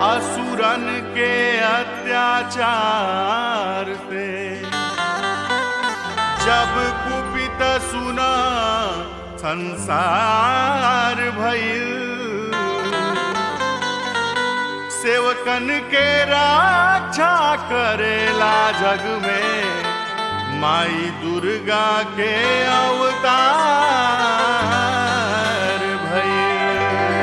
असुरन के अत्याचार से जब कुपित सुना संसार भइल सेवकन के रक्षा करेला जग में माई दुर्गा के अवतार भइल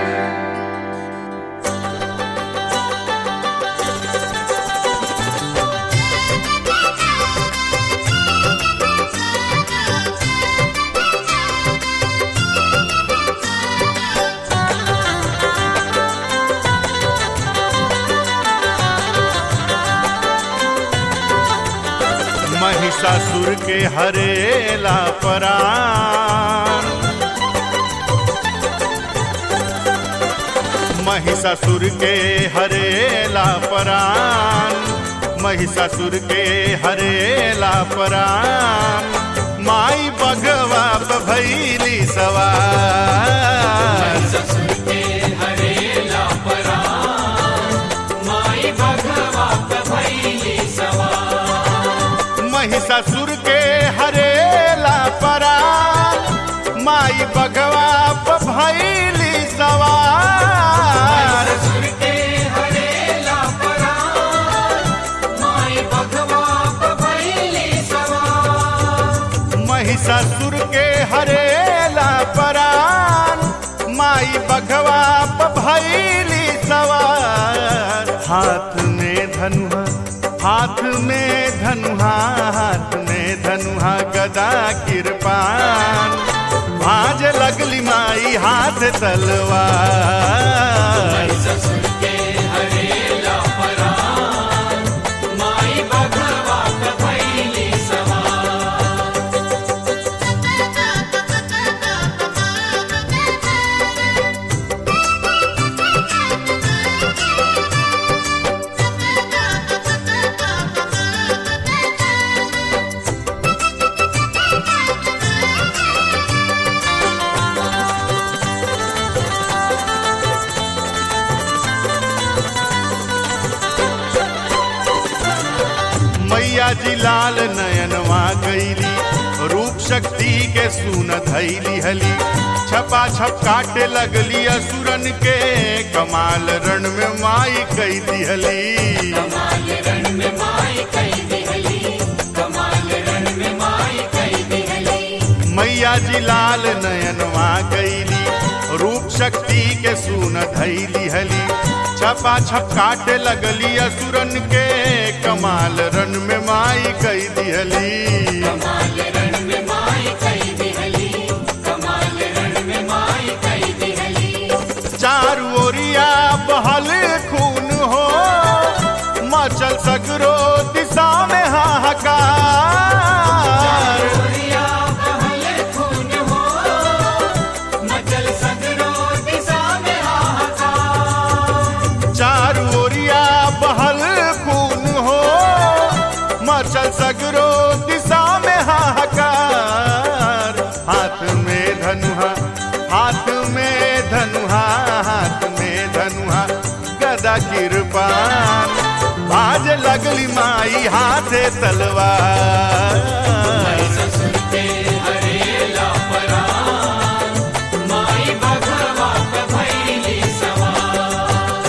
महिषासुर के हरेला परान महिषासुर के हरेला परान महिषासुर के हरेला परान माई बगवा भैली सवार ससुर के हरेला परान माई भगवा भैली सवार महिषासुर के हरेला परान माई बगवा भैली सवार ससुर के हरेला परान माई भगवा भैली सवार महिषासुर के हरेला परान माई बघवा भैली सवार हाथ में धनुहा हाथ में धनुहा हाथ में धनुहा गदा किरपान भाज लगली माई हाथ तलवार ससुर के हरेला परान माई भगवा भैली सवार मैया जी लाल नयनवा गईली रूप शक्ति के सुन धैली हली छपा छप काटे लगली असुरन के कमाल रण में माई कई दिहली कमाल रण में माई कई दिहली कमाल रण में माई कई दिहली मैया जी लाल नयनवा गईली रूप शक्ति के सुन धैली हली छपा छप काटे लगली असुरन के कमाल रण में माई कई दिहली कमाल रण में माई कई दिहली कमाल रण में माई कई दिहली चारू ओरिया बहल खून हो मचल सगरो दिशा में हाहाकार गोरिया बहल खून हो मचल सगरो दिशा में हाहाकार चारू ओरिया बहल खून हो मचल सगरो दिशा में हाहाकार हाथ में धनुहा हाथ में धनुहा हाथ में धनुहा गदा किरपान बाज लगली माई हाथे तलवार ससुर के हरेला परान माई भगवा भैली सवार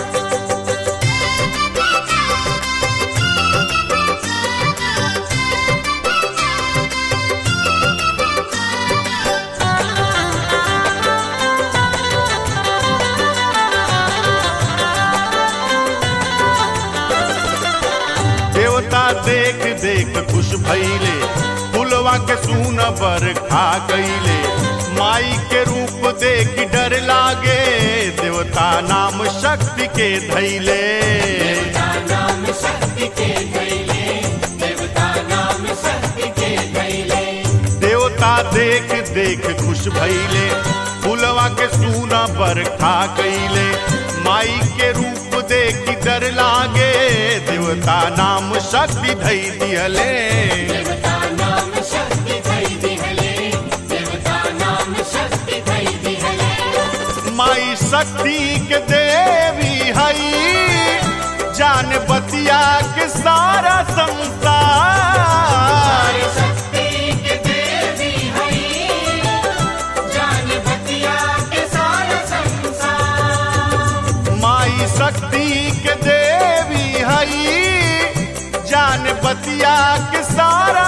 देवता देख देख खुश भइले फुलवा के सून पर खा गईले माई के रूप देख डर लागे देवता नाम शक्ति के धैले देवता नाम शक्ति के धैले देवता नाम शक्ति के धैले देवता देख देख खुश भइले फुलवा के सूना पर खा गईले माई के रूप देख डर लागे देवता नाम शक्ति धई दिहले देवता नाम शक्ति धै दिहले देवता नाम शक्ति धै दिहले माई शक्ति के देवी हई जान बतिया के सारा संसार नारी शक्ति के देवी हई जान बतिया के सारा संसार माई शक्ति के देवी हई जान बतिया के सारा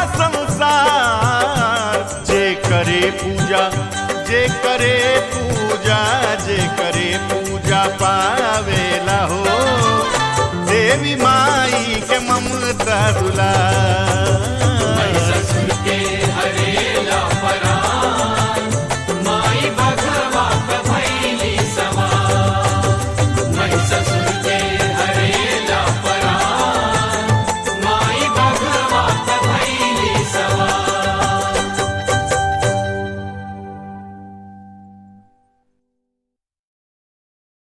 संसार जे करे पूजा जे करे पूजा जे करे पूजा पावे